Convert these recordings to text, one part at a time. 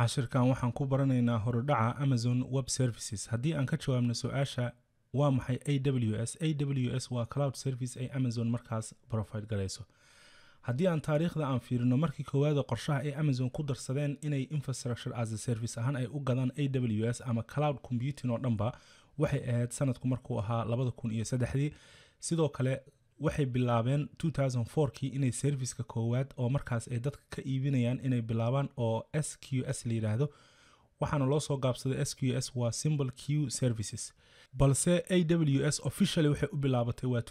cashirkan waxaan ku baranaynaa horudhaca amazon web services haddii aan ka jawaabno su-aasha waa maxay a w s a w s waa cloud service ay amazon markaas profide galayso haddii aan taariikhda aan fiirino markii koowaada qorshaha ay amazon ku darsadeen inay infrastructure as a service ahaan ay u gadaan a w s ama cloud computing oo dhanba waxay ahayd sanadku markuu ahaa labada kun iyo saddexdii sidoo kale waxay bilaabeen kii inay serviceka koowaad oo markaas ay dadka ka iibinayaan inay bilaabaan oo s q s la yidhaahdo waxaana loo soo gaabsaday s q s waa symbol q services balse a w s officially waxay u bilaabatay waa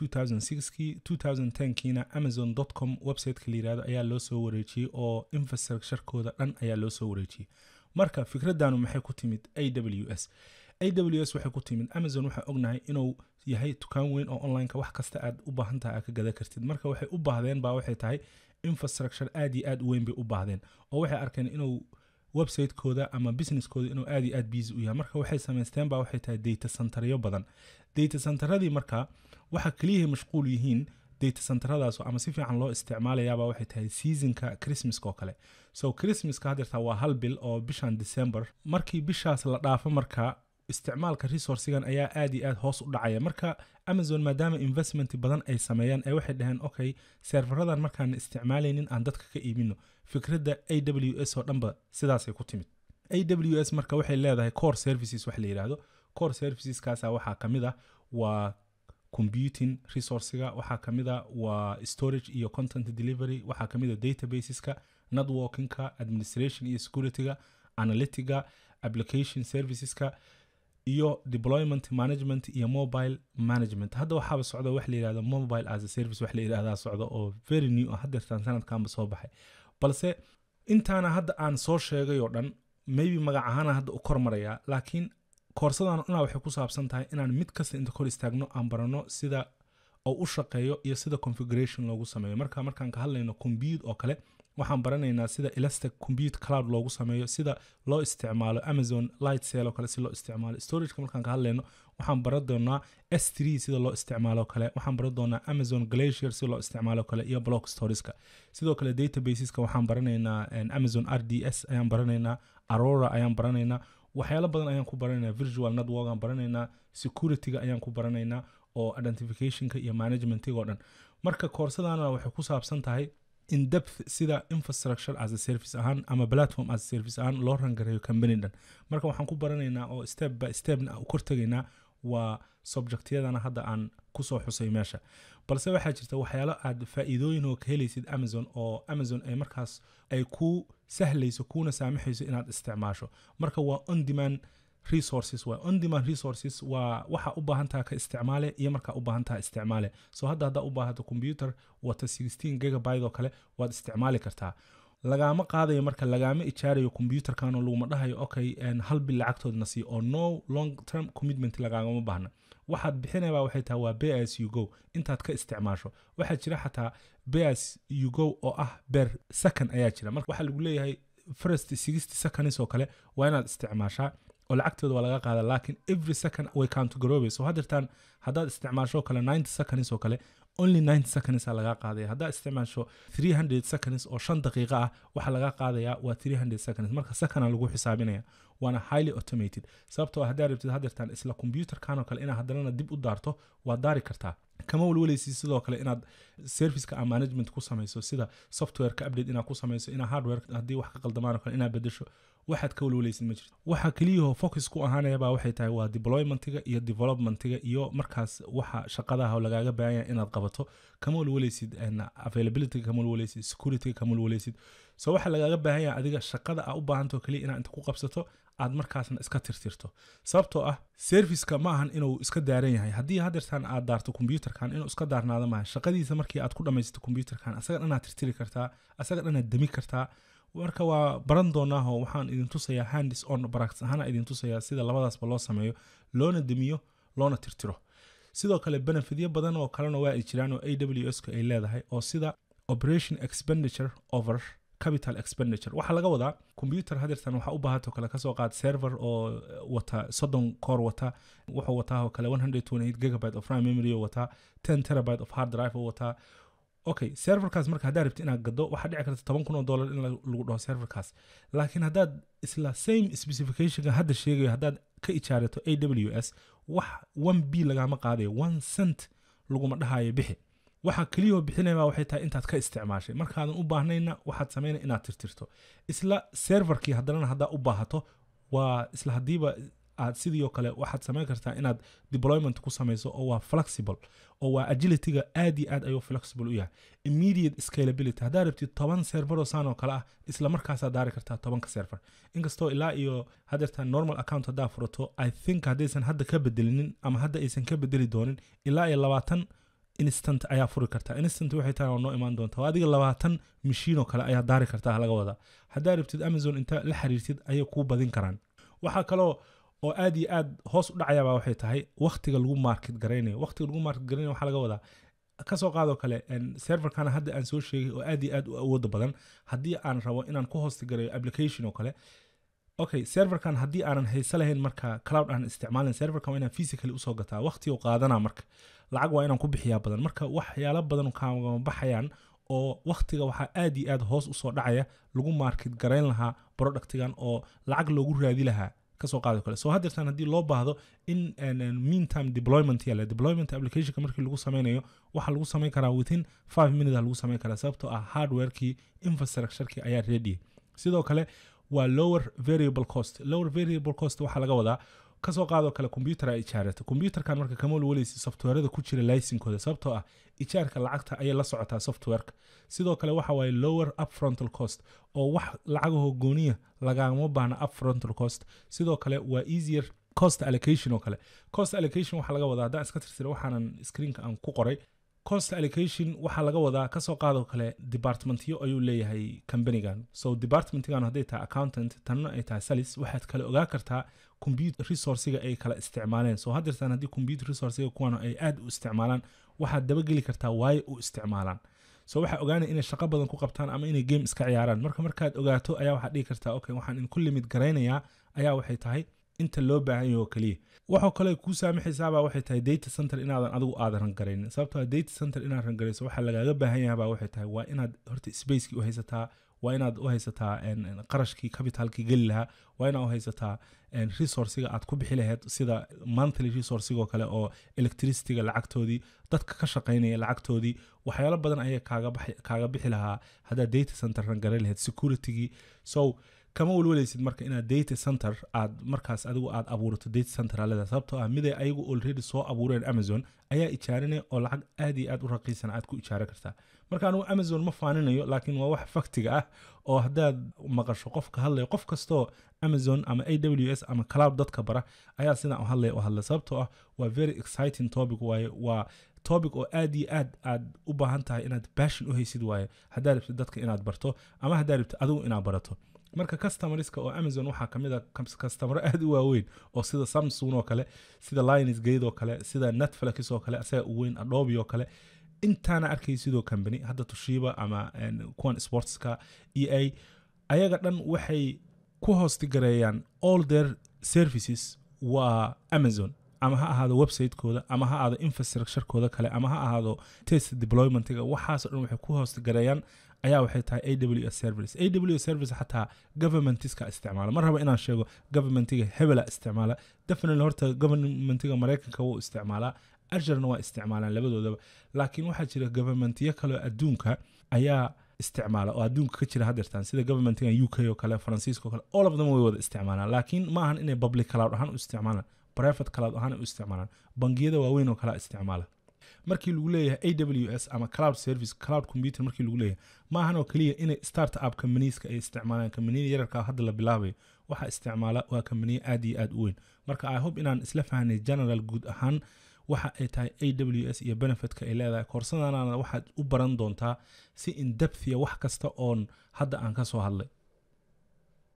kii kiina amazon com websiteka la yidhahdo ayaa loo soo wareejiyey oo infrastructurekooda dhan ayaa loo soo wareejiyey marka fikradanu maxay ku timid a w s a w s waxay ku timid amazon waxaa ognahay inuu yahay dukaan weyn oo onlineka wax kasta aad u baahan tahay aad ka gada kartid marka waxay u baahdeen baa waxay tahay infrastructure aad iyo aad u weyn bay u baahdeen oo waxay arkeen inuu websitekooda ama businesskooda inuu aad iyo aad busy u yahay marka waxay samaysteen baa waxay tahay data centeryo badan data centeradii marka waxa keliyahay mashquul yihiin data centeradaas ama si fiican loo isticmaalayaabaa waxay tahay seasonka christmaska oo kale so christmaska hadeertaa waa hal bil oo bishan december markii bishaas la dhaafo marka isticmaalka resourcigan ayaa aad iyo aad hoos u dhacaya marka amazon maadaama investment badan ay sameeyaan ee waxay dhaheen okay serveradan markaan isticmaalaynin aan dadka ka iibino fikradda a w s oo dhanba sidaasay ku timid a w s marka waxay leedahay core services wax la yidhaahdo core serviceskaasa waxaa ka mid ah waa computing resourciga waxaa ka mid a waa storage iyo content delivery waxaa ka mid a databaseska networkingka administration iyo securityga analytiga application serviceska iyo deployment management iyo mobile management hadda waxaaba socda wax la yidhahdo mobile as a service wax la yidhahdaa socda oo very new ah hadeertaan sanadkanba soo baxay balse intaana hadda aan soo sheegay oo dhan maybe magac ahaana hadda u kormarayaa laakiin koorsadan dhanaa waxay ku saabsan tahay inaan mid kasta inta kor istaagno aan barano sida oo u shaqeeyo iyo sida configuration loogu sameeyo marka markaan ka hadlayno compute oo kale waxaan baranaynaa sida elastic compute cloud loogu sameeyo sida loo isticmaalo amazon light sale oo kale si loo isticmaalo storageka markaan ka hadlayno waxaan baran doonaa s three sida loo isticmaalo kale waxaan baran doonaa amazon glacier sida loo isticmaalo kale iyo block storieska sidoo kale databaseska waxaan baranaynaa amazon r d s ayaan baranaynaa aurora ayaan baranaynaa waxyaalo badan ayaan ku baranaynaa virtual network aan baranaynaa securityga ayaan ku baranaynaa oo identificationka iyo managementiga oo dhan marka koorsadana waxay ku saabsan tahay in depth sida infrastructure as a service ahaan ama platform as a service ahaan loo rangareeyo company dhan marka waxaan ku baranaynaa oo step by stepna u kortegaynaa waa subjectyadana hadda aan kusoo xusay meesha balse waxaa jirta waxyaalo aad faa'iidooyin oo ka helaysid amazon oo amazon ay markaas ay ku sahlayso kuuna saamaxayso inaad isticmaasho marka waa on demand resources waa on demand resources waa waxa u baahan taha ka isticmaale iyo markaa u baahan taha isticmaale so hadda haddaa u baahato computer wata 16 gigabyte oo kale waad isticmaali kartaa lagaama qaadayo marka lagaama ijaarayo computerkan oo laguma dhahayo okay hal bil lacagtoodna sii oo no long term commitment lagaagama baahna waxaad bixinayba waxay tahay waa bas you go intaad ka isticmaasho waxaa jira xataa bas you go oo ah ber second ayaa jira marka waxaa lagu leeyahay first sixty seconds oo kale waa inaad isticmaashaa oo lacagtooda waa laga qaada laakiin every second way countogaroobe so haddeertaan haddaad isticmaasho kale ninety seconds oo kale only ninety seconds aa laga qaadaya haddaad isticmaasho three hundred seconds oo shan daqiiqa ah waxaa laga qaadayaa waa three hundred seconds marka second aa lagu xisaabinaya waana highly automated sababtoo haddaa rabtid haddeertaan isla computerkan oo kale inaad haddanana dib u daarto waad daari kartaa kama walwalaysid sidoo kale inaad serviceka a management ku samayso sida softwareka update inaad ku samayso inaa hardware haddii wax ka qaldamaan oo kale inaad bedesho waxaad ka walwalaysid ma jirto waxa keliyahoo focus ku ahaanayaba waxay tahay waa deploymentiga iyo developmentiga iyo markaas waxa shaqadaha oo lagaaga baahanya inaad qabato kama walwalaysid availabilityga kama walwalaysid securityga kama walwalaysid so waxa lagaaga baahan yahay adiga shaqada aa u baahantao keliya inaad inta ku qabsato aad markaasna iska tirtirto sababtoo ah serviceka ma ahan inuu iska daaran yahay haddii hadeertaan aad daarto computerkan inuu iska daarnaado maaha shaqadiisa markii aad ku dhamaysato computerkan asaga dhanaad tirtiri kartaa asaga dhanaad demi kartaa marka waa baran doonaaho waxaan idin tusayaa handis on baracts ahaana idin tusayaa sida labadaasba loo sameeyo loona demiyo loona tirtiro sidoo kale benefityo badan oo kalena waa ay jiraan oo a w s ka ay leedahay oo sida operation expenditure over capital expenditure waxaa laga wadaa computer hadeertan waxaa u baahato kale kasoo qaad server oo wata soddon core wata wuxuu wataa oo kale 128 gigabyte of RAM memory oo wataa 10 terabyte of hard drive oo wataa okay serverkaas marka haddaad rabti inaad gado waxaa dhici karta toban kun oo dollar in lagu dhaho serverkaas laakiin haddaad isla same specificationka hadda sheegayo haddaad ka ijaarato a w s wax one b lagama qaadayo one cent laguma dhahayo bixi waxaa keliyao bixinaya waxay tahay intaad ka isticmaashay markaadan u baahnayna waxaad samaynaya inaad tirtirto isla serverkii haddanana haddaa u baahato waa isla haddiiba aad sidii oo kale waxaad samayn kartaa inaad deployment ku samayso oo waa flexible oo waa agilityga aad iyo aad ayuu flexible u yahay immediate scalability haddaad rabtid toban serveroo saan oo kale ah isla markaasaad daari kartaa tobanka server inkastoo ilaa iyo hadeerta normal account haddaa furato i think haddaysan hadda ka bedelinin ama hadda aysan ka bedeli doonin ilaa iyo labaatan instant ayaa furi kartaa instant waxay tahay oo noo imaan doonta adiga labaatan mashiinoo kale ayaa daari kartaa laga wadaa haddaa rabtid amazon inta la xiriirtid ayay kuu badin karaan waxaa kaloo oo aad iyo aad hoos u dhacayaba waxay tahay waktiga lagu market garaynayo waktiga lagu market garaynayo waxaa laga wadaa kasoo qaadoo kale serverkana hadda aan soo sheegay oo aad iyo aad u awooda badan haddii aan rabo inaan ku hosti garayo application oo kale okay serverkan haddii aanan haysa lahayn marka cloud aan isticmaalin serverkan waa inaan physically usoo gataa waqti oo qaadanaa marka lacag waa inaan ku bixiyaa badan marka waxyaalo badan kaagama baxayaan oo waktiga waxaa aad iyo aad hoos usoo dhacaya lagu market garayn lahaa productigan oo lacag loogu raadi lahaa kasoo qaado kale so haddeertan haddii loo baahdo in meantime deployment yale deployment applicationka markii lagu sameynayo waxaa lagu samayn karaa within five minutes lagu samayn karaa sababtoo ah hardwarekii infrastructurekii ayaa ready sidoo kale waa lower variable cost lower variable cost waxaa laga wadaa kasoo qaadoo kale computer ay ijaarata computerkan marka kama walwaleysa softwareda ku jira laysinkooda sababtoo ah ijaarka lacagta ayay la socotaa softwareka sidoo kale waxa waaye lower upfrontal cost oo wax lacagahoo gooniya lagama baahna upfrontal cost sidoo kale waa easier cost allocation oo kale cost allocation waxaa laga wadaa haddaan iska tirsira waxaanan screenka aan ku qoray cost allocation waxaa laga wadaa kasoo qaadoo kale departmentyo ayuu leeyahay companigan so departmentgan hadday tahay accountant tanna ay tahay salis waxaad kale ogaa kartaa computer resourciga ay kala isticmaaleen so haddeertaan haddii computer resourciga kuwan ay aad u isticmaalaan waxaad dabageli kartaa waayo u isticmaalaan so waxaa ogaanaya inay shaqo badan ku qabtaan ama inay game iska ciyaaraan marka markaad ogaato ayaa waxaad dhihi kartaa okay waxaan idinku limid garaynayaa ayaa waxay tahay inta loo baahan yaho keliya waxoo kale kuu saamaxaysaabaa waxay tahay data center inaadan adigu aadan rangaraynin sababtoo data center inaad rangarayso waxaa lagaaga baahan yahabaa waxay tahay waa inaad horta spacekii u haysataa waa inaad u haysataa qarashkii capitalkii geli lahaa waa inaad u haysataa resourciga aad ku bixi lahayd sida monthly resourcigoo kale oo electricityga lacagtoodii dadka ka shaqaynaya lacagtoodii waxyaalo badan ayay kaaga bixi lahaa haddaad data center rangaray lahayd securitygii so kama walwalaysid marka inaad data center aad markaas adigu aad abuurato data center aleda sababtoo ah miday ayagu already soo abuureen amazon ayaa ijaarinaya oo lacag aad iyo aad u raqiisan aad ku ijaara kartaa marka anigu amazon ma faaninayo laakiin waa wax faktiga ah oo haddaad maqasho qof ka hadlaya qof kastoo amazon ama a w s ama cloud dadka bara ayaa sidaan u hadlaya u hadla sababtoo ah waa very exciting topic waaye waa topic oo aad iyo aad aad u baahan tahay inaad bashin u haysid waaye haddaad rabtid dadka inaad barto ama haddaad rabtid adigu inaad barato marka customerska oo amazon waxaa kamid a customero aad u waaweyn oo sida samsung oo kale sida lines gate oo kale sida netflix oo kale asaga u weyn adobe oo kale intaana arkay sidoo company hadda tushiba ama kuwan sportska e a ayaga dhan waxay ku hoostigareeyaan all their services waa amazon ama ha ahaado websitekooda ama ha ahaado infrastructurekooda kale ama ha ahaado test deploymentiga waxaasoo dhan waxay ku hoostigareeyaan ayaa waxay tahay a w s service a w s service xataa governmentiska isticmaala ma raba inaan sheego governmentiga hebela isticmaala definitely horta governmentiga maraykanka wuu isticmaalaa ajarna waa isticmaalaan labadoodaba laakiin waxaa jira governmentiyo kaleo adduunka ayaa isticmaala oo adduunka ka jira hadeertaan sida governmentigan u k oo kale faransiiska oo kale all of them way wada isticmaalaan laakiin ma ahan inay public cloud ahaan u isticmaalaan private cloud ahaan u isticmaalaan bangiyada waaweyn oo kale isticmaala markii lagu leeyahay a w s ama cloud service cloud computer markii lagu leeyahay maahan oo keliya inay start up companieska ay isticmaalaan kambaniyada yararka hadda la bilaabayo waxaa isticmaala waa kambaniya aad iyo aad u weyn marka i hope inaan isla fahnay general guud ahaan waxa ay tahay a w s iyo benefitka ay leedahay koorsadana waxaad u baran doontaa si in depthia wax kasta oon hadda aan ka soo hadlay